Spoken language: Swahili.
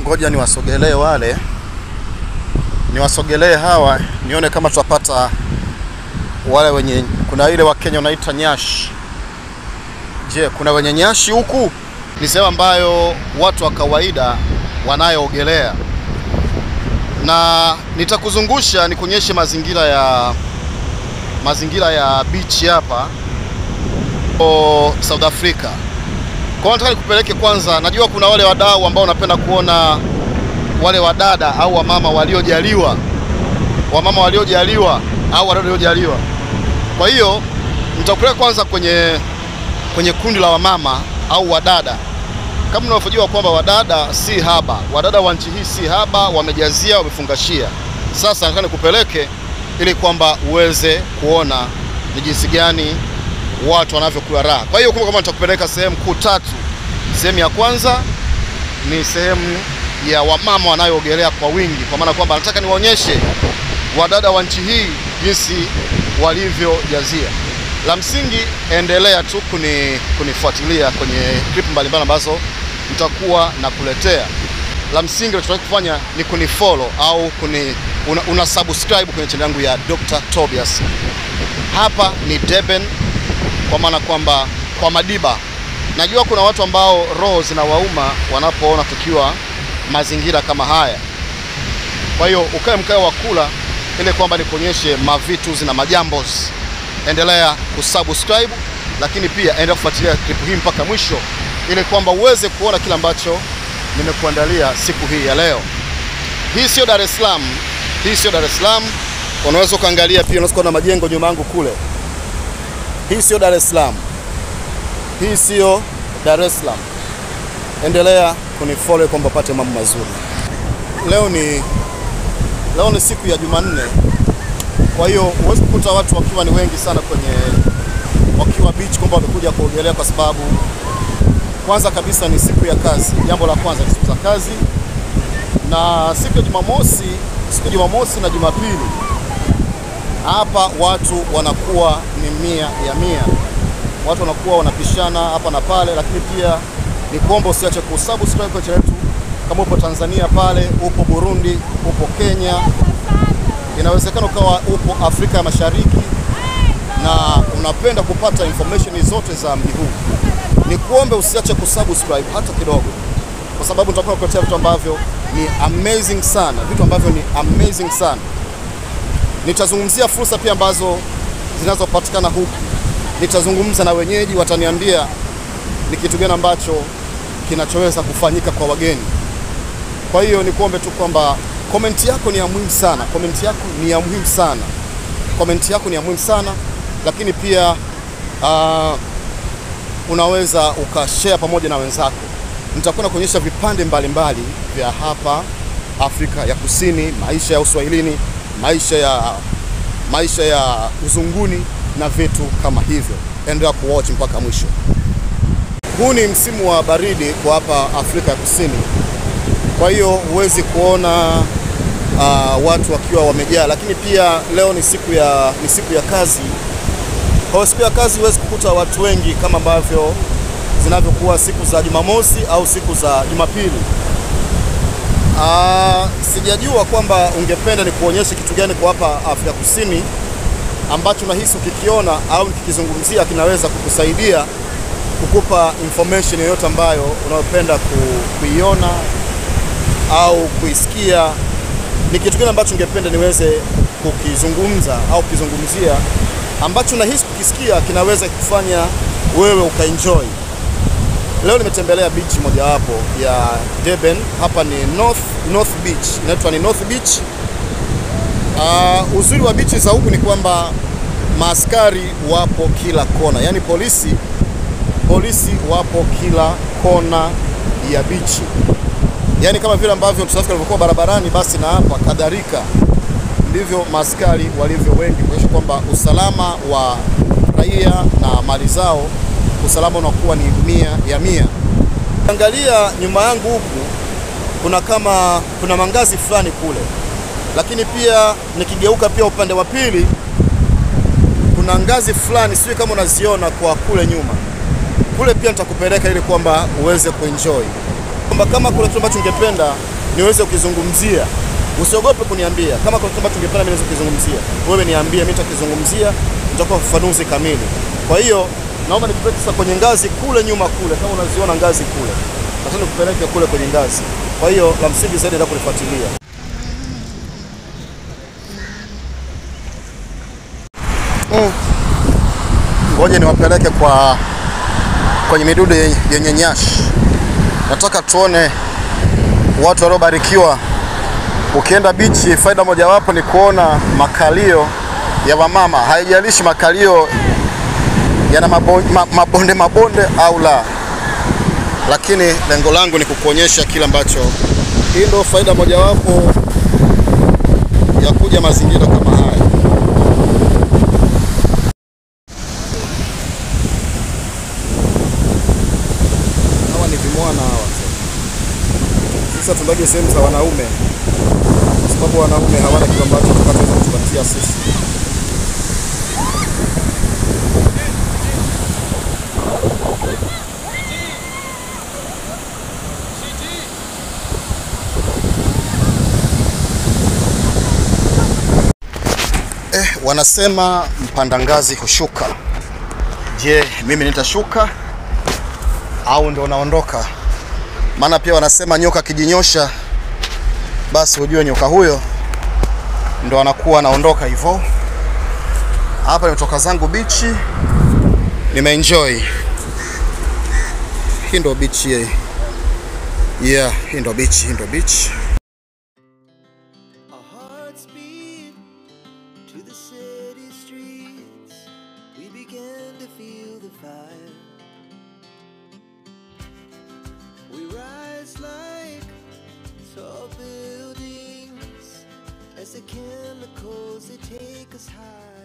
ngoja niwasogelee wale, niwasogelee hawa, nione kama tutapata wale wenye, kuna ile wa Kenya wanaita nyashi. Je, kuna wenye nyashi huku? Ni sehemu ambayo watu wa kawaida wanayoogelea, na nitakuzungusha nikuonyeshe mazingira ya mazingira ya beach hapa o South Africa. Kwa hiyo nataka nikupeleke kwanza, najua kuna wale wadau ambao wanapenda kuona wale wadada au wamama waliojaliwa, wamama waliojaliwa au wadada waliojaliwa. Kwa hiyo nitakupeleka kwanza kwenye kwenye kundi la wamama au wadada. Kama unavyojua kwamba wadada si haba, wadada wa nchi hii si haba, wamejazia, wamefungashia. Sasa nataka nikupeleke ili kwamba uweze kuona ni jinsi gani watu wanavyokula raha. Kwa hiyo kumbe, kama nitakupeleka sehemu kuu tatu. Sehemu ya kwanza ni sehemu ya wamama wanayoogelea kwa wingi, kwa maana kwamba nataka niwaonyeshe wadada wa nchi hii jinsi walivyojazia. La msingi, endelea tu kuni, kunifuatilia kwenye clip mbalimbali ambazo nitakuwa nakuletea. La msingi unachotaka kufanya ni kunifollow au kuni, una, una subscribe kwenye channel yangu ya Dr. Tobias. Hapa ni Durban, kwa maana kwamba kwa Madiba. Najua kuna watu ambao roho zinawauma wanapoona tukiwa mazingira kama haya. Kwa hiyo ukae mkao wa kula ili kwamba nikuonyeshe mavitu na majambos. Endelea kusubscribe, lakini pia endelea kufuatilia clip hii mpaka mwisho ili kwamba uweze kuona kile ambacho nimekuandalia siku hii ya leo. Hii sio Dar es Salaam, hii sio Dar es Salaam. Unaweza ukaangalia pia, unaweza kuona majengo nyuma yangu kule. Hii sio Dar es Salaam, hii sio Dar es Salaam. Endelea kunifollow kwamba upate mambo mazuri. Leo ni leo ni siku ya Jumanne, kwa hiyo huwezi kukuta watu wakiwa ni wengi sana kwenye wakiwa beach kwamba wamekuja kuogelea, kwa sababu kwanza kabisa ni siku ya kazi. Jambo la kwanza ni siku za kazi, na siku ya Jumamosi, siku ya Jumamosi na Jumapili hapa watu wanakuwa ni mia ya mia, watu wanakuwa wanapishana hapa na pale, lakini pia ni kuomba usiache kusubscribe kwa channel yetu. Kama upo Tanzania pale, upo Burundi, upo Kenya, inawezekana ukawa upo Afrika ya Mashariki na unapenda kupata information zote za mji huu, ni kuombe usiache kusubscribe hata kidogo, kwa sababu nitakuwa nakuletea vitu ambavyo ni amazing sana, vitu ambavyo ni amazing sana. Nitazungumzia fursa pia ambazo zinazopatikana huku, nitazungumza na wenyeji, wataniambia ni kitu gani ambacho kinachoweza kufanyika kwa wageni. Kwa hiyo nikuombe tu kwamba komenti yako ni ya muhimu sana, komenti yako ni ya muhimu sana, komenti yako ni ya muhimu sana, lakini pia uh, unaweza ukashare pamoja na wenzako. Nitakuwa nakuonyesha vipande mbalimbali vya hapa Afrika ya Kusini, maisha ya uswahilini, maisha ya maisha ya uzunguni na vitu kama hivyo. Endelea kuwatch mpaka mwisho. Huu ni msimu wa baridi kwa hapa Afrika ya Kusini, kwa hiyo huwezi kuona uh, watu wakiwa wamejaa, lakini pia leo ni siku ya, ni siku ya kazi. Kwa siku ya kazi huwezi kukuta watu wengi kama ambavyo zinavyokuwa siku za Jumamosi au siku za Jumapili. Uh, sijajua kwamba ungependa ni kuonyesha kitu gani kwa hapa Afrika Kusini ambacho nahisi ukikiona au nikikizungumzia kinaweza kukusaidia kukupa information yoyote ambayo unayopenda ku, kuiona au kuisikia. Ni kitu gani ambacho ungependa niweze kukizungumza au kukizungumzia ambacho nahisi kukisikia kinaweza kufanya wewe ukaenjoy. Leo nimetembelea beach mojawapo ya Durban. Hapa ni North, North Beach, inaitwa ni North Beach. Uh, uzuri wa beach za huku ni kwamba maaskari wapo kila kona, yaani polisi polisi wapo kila kona ya bichi, yaani kama vile ambavyo trafiki walivyokuwa barabarani, basi na hapa kadhalika ndivyo maaskari walivyo wengi, kuonyesha kwamba usalama wa raia na mali zao, usalama unakuwa ni mia ya mia. Angalia nyuma yangu huku kuna kama kuna mangazi fulani kule, lakini pia nikigeuka pia upande wa pili kuna ngazi fulani, sijui kama unaziona kwa kule nyuma kule pia nitakupeleka ili kwamba uweze kuenjoy, kwamba kama kuna kitu ambacho ungependa niweze kukizungumzia. Usiogope kuniambia kama kuna kitu ambacho ungependa mimi niweze kukizungumzia, wewe niambie, mimi nitakizungumzia, nitakupa ufafanuzi kamili. Kwa hiyo naomba nikupeleke sasa kwenye ngazi kule nyuma kule, kama unaziona ngazi kule, nataka nikupeleke kule kwenye ngazi. Kwa hiyo la msingi zaidi ndio kunifuatilia. Mm. Ngoja niwapeleke kwa kwenye midudu yenye- yenye nyashi. Nataka tuone watu waliobarikiwa. Ukienda bichi, faida mojawapo ni kuona makalio ya wamama, haijalishi makalio yana mabo- ma- mabonde mabonde au la, lakini lengo langu ni kukuonyesha kile ambacho. Hii ndio faida mojawapo ya kuja mazingira kama haya. Hawa ni vimwana hawa. Sasa tundaje sehemu za wanaume, kwa sababu wanaume hawana kitu ambacho tutakachoweza kutupatia sisi. Eh, wanasema mpanda ngazi hushuka. Je, mimi nitashuka au ndo naondoka? Maana pia wanasema nyoka akijinyosha, basi ujue nyoka huyo ndo anakuwa anaondoka hivyo. Hapa nimetoka zangu bichi, nimeenjoy. Hii ndo beach ye. Yeah, hii ndo beach, hii ndo beach. Our hearts beat to the city streets. We began to feel the fire. We rise like tall buildings as the chemicals they take us high.